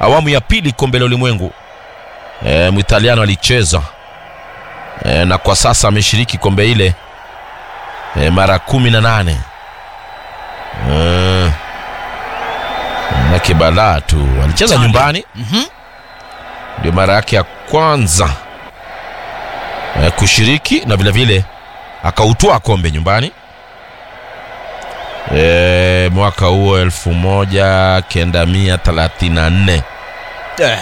awamu ya pili kombe la ulimwengu e, mwitaliano alicheza e, na kwa sasa ameshiriki kombe ile e, mara kumi na nane e, nake balaa tu alicheza Italia. nyumbani Mhm. ndio mara yake ya kwanza e, kushiriki na vile vile akautoa kombe nyumbani e, mwaka huo elfu moja kenda mia thelathini na nne Eh,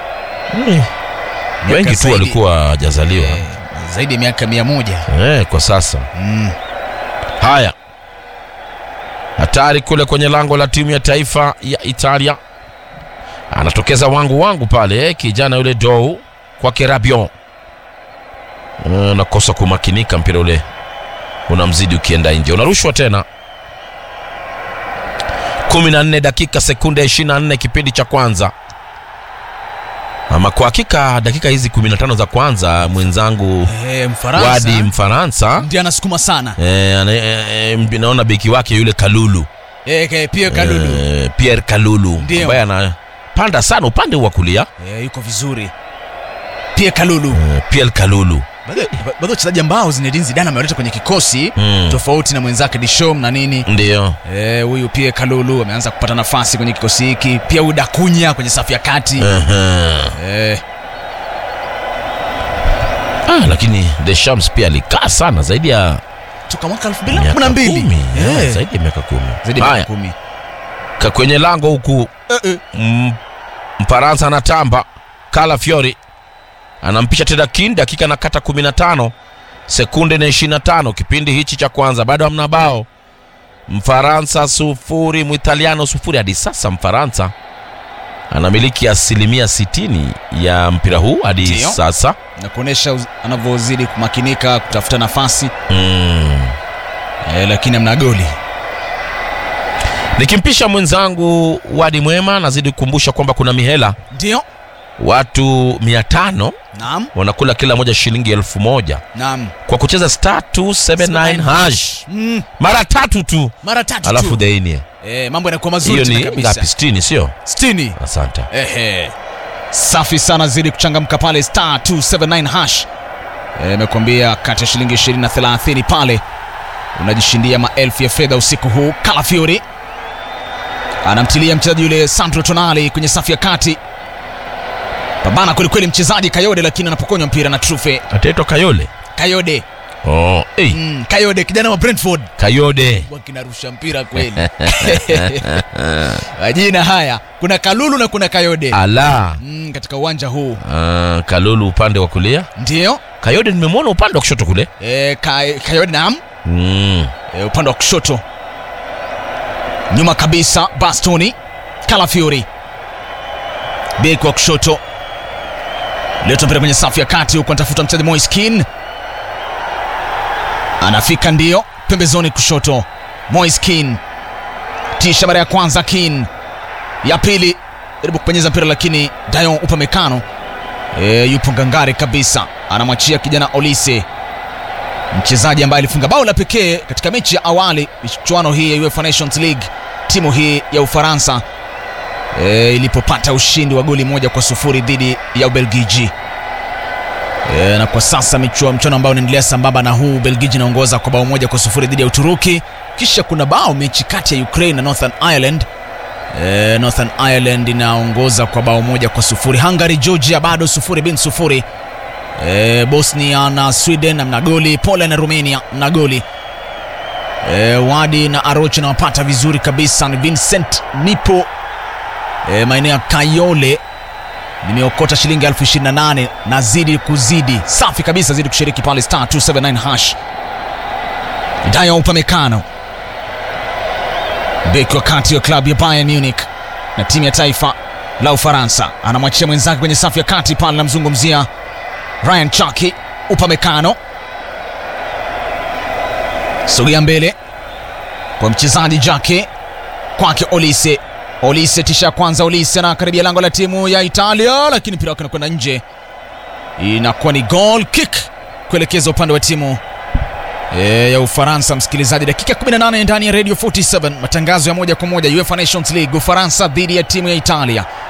wengi tu zaidi. walikuwa hajazaliwa eh, zaidi ya miaka mia moja e, kwa sasa mm. haya hatari kule kwenye lango la timu ya taifa ya italia anatokeza wangu wangu pale kijana yule dou kwake rabion Eh, nakosa kumakinika mpira ule unamzidi ukienda nje unarushwa tena 14 dakika sekunde 24 kipindi cha kwanza ama kwa hakika dakika hizi 15 za kwanza mwenzangu eh, Mfaransa wadi mfaransa ndiye anasukuma sana Eh, ana- eh, eh, naona beki wake yule Kalulu eh, ke- pia Kalulu eh, Pierre Kalulu Ndio. ambaye anapanda sana upande wa kulia eh, yuko vizuri pia Kalulu eh, Pierre Kalulu baadhi baadhi ya wachezaji ambao Zinedine Zidane amewaleta kwenye kikosi Mm. tofauti na mwenzake Deschamps na nini ndio Eh, huyu pia Kalulu ameanza kupata nafasi kwenye kikosi hiki pia huyu Dakunya kwenye safu ya kati Ehe. eh, ah, lakini Deschamps pia alikaa sana zaidi ya toka mwaka miaka 2012 kumi eh, Eh, zaidi ya miaka kumi zaidi ya miaka haya kumi ka- kwenye lango huku Eh, eh. mm, Mfaransa anatamba Kala Fiori anampisha Teda Kin dakika na kata 15 sekunde na 25 kipindi hichi cha kwanza bado hamna bao Mfaransa sufuri Mwitaliano sufuri hadi sasa Mfaransa anamiliki asilimia 60 ya mpira huu hadi Ndio. sasa na kuonesha uz- anavyozidi kumakinika kutafuta nafasi mm. eh, lakini amna goli nikimpisha mwenzangu Wadi Mwema nazidi kukumbusha kwamba kuna mihela ndio watu 500 naam wanakula kila moja shilingi elfu moja naam kwa kucheza star 279 hash mm, mara tatu tu mara tatu alafu tu deinie eh, mambo yanakuwa hiyo mazuri tena ni kabisa ngapi 60 sio 60 asante Ehe. Safi sana zidi kuchangamka pale star 279 hash. Eh, Imekwambia kati ya shilingi 20 na 30 pale unajishindia maelfu ya fedha usiku huu. Calafiori anamtilia mchezaji yule Sandro Tonali kwenye safu ya kati. Pambana kwelikweli mchezaji Kayode, lakini anapokonywa mpira na Trufe. ataitwa Kayole Kayode oh, hey, mm, Kayode kijana wa Brentford Kayode wakinarusha mpira kweli. Majina haya kuna Kalulu na kuna Kayode ala mm, katika uwanja huu uh, Kalulu upande wa kulia ndio Kayode nimemwona upande wa kushoto kule e, Kayode naam mm. e, upande wa kushoto nyuma kabisa Bastoni Calafiori beki wa kushoto leta mpira kwenye safu ya kati huku anatafuta mchezaji Moise Kean anafika ndio pembezoni kushoto Moise Kean tisha mara ya kwanza Kean ya pili jaribu kupenyeza mpira lakini Dayon Upamecano e, yupo ngangari kabisa anamwachia kijana Olise mchezaji ambaye alifunga bao la pekee katika mechi ya awali michuano hii ya UEFA Nations League timu hii ya Ufaransa e, ilipopata ushindi wa goli moja kwa sufuri dhidi ya Ubelgiji. E, na kwa sasa michua- mchuano ambao unaendelea sambamba na huu, Ubelgiji inaongoza kwa bao moja kwa sufuri dhidi ya Uturuki. Kisha kuna bao mechi kati ya Ukraine na Northern Ireland. E, Northern Ireland inaongoza kwa bao moja kwa sufuri. Hungary Georgia bado sufuri bin sufuri. E, Bosnia na Sweden mna goli, Poland na Romania mna goli. E, Wadi na Arochi nawapata vizuri kabisa. Ni Vincent nipo e, maeneo ya Kayole, nimeokota shilingi elfu ishirini na nane nazidi kuzidi safi kabisa, zidi kushiriki pale star 279 hash. Dayo Upamecano beki wa kati wa klabu ya Bayern Munich na timu ya taifa la Ufaransa anamwachia mwenzake kwenye safu ya kati pale, namzungumzia Ryan Chaki Upamecano, sogea mbele kwa mchezaji Jake kwake Olise. Olise tisha ya kwanza, Olise anakaribia lango la timu ya Italia, lakini mpira wake unakwenda nje, inakuwa ni goal kick kuelekeza upande wa timu e, ya Ufaransa. Msikilizaji, dakika 18 ndani ya Radio 47, matangazo ya moja kwa moja UEFA Nations League, Ufaransa dhidi ya timu ya Italia.